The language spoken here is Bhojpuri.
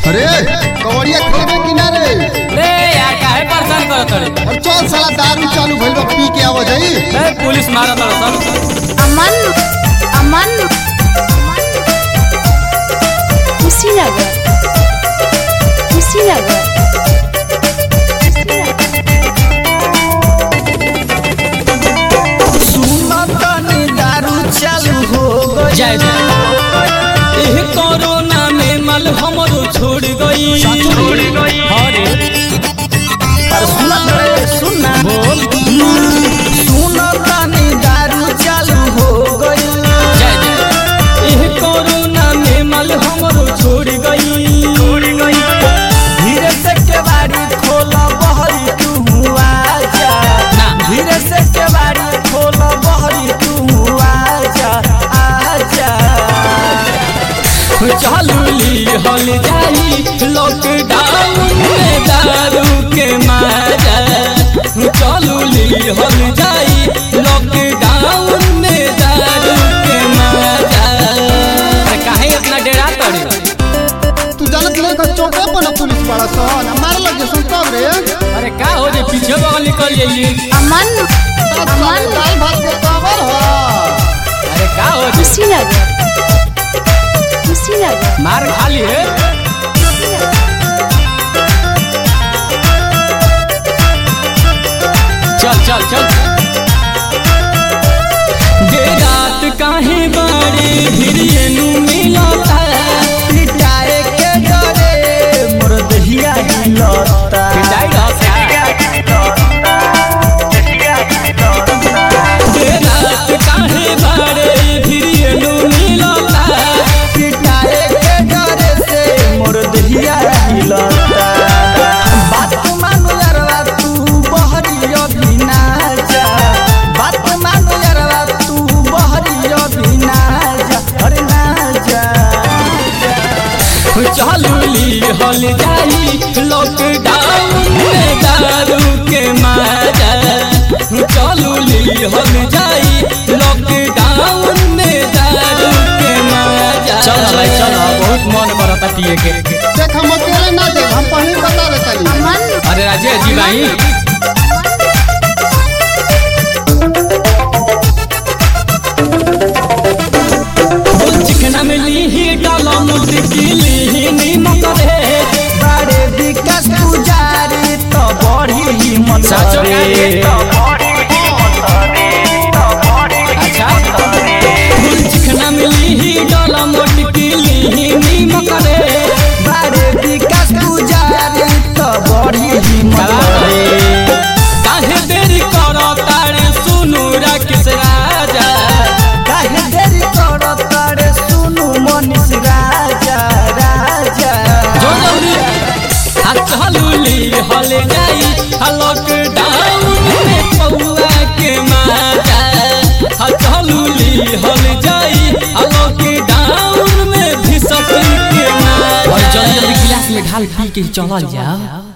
अरे कवड़िया खेबे कि ना रे रे यार काहे परेशान करत रे और चल साला दारू चालू भइल बा पी के आवा जाई ए पुलिस मारत रे सब अमन अमन कुशीनगर कुशीनगर सुनतनी दारू चालू हो गई जय जय एह कोरोना में मल हमरो छोड़ गई छोड़ गई अरे अरे सुनत रे सुनना बोल सुनतनी दारू चालू हो गई जय जय एह कोरोना में मल हमरो छोड़ गई छोड़ गई धीरे से केवाड़ी खोला बहरी तू आजा ना। धीरे से केवाड़ी खोला बहरी तू आजा आजा चालू ली हल जाई लॉकडाउन में दारू के मारा चालू ली हल जाई लॉकडाउन में दारू के मारा अरे काहे इतना डेरा तड़ी तू जानत नहीं का चौके पर ना पुलिस वाला सन मार लग जे सुन तब रे अरे का हो जे पीछे बगल निकल जाइए अमन अमन दाल भात के काबर हो अरे का हो जे कुशीनगर कुशीनगर मार खा लिए चल चल चल दे रात काहे बाड़ी भिरियनु मिलता पिटाए के डरे मोर दहिया हिलता पिटाई रहता दे रात काहे बाड़ी भिरियनु मिलता पिटाए के डरे से मोर दहिया हिलता बात मानो यारवा तू बहरी अभी ना जा बात मानो यारवा तू बहरी अभी ना जा अरे ना जा चालू ली हल जाई लॉकडाउन में दारू के मारा चालू ली हल जाई लॉकडाउन में दारू के मारा चल भाई चल बहुत मन करता पिए के देख हम अकेले ना देख हम पहले बता रहे तनी अमन अरे राजेश जी भाई बोल चिकना में ली ही डाला मुर्गी ली ही नीमक रे बारे विकास पुजारी तो बड़ी हिम्मत साचो का रे। रे? अच्छा फूल चिकना मिली ही डाला मोटकी ली ही नीमक रे बारे विकास पुजारी तो बड़ी हिम्मत चला। रे। काहे देरी करो तारे सुनु राकेश राजा काहे देरी करत तारे सुनु मनीष राजा राजा जो जल्दी हाथ चालू ली हल जाई लॉकडाउन में पौआ के मारा हाथ चालू ली हल जाई लॉकडाउन में भी सकी के मारा जल्दी जल्दी गिलास में ढाल पी के चला जाओ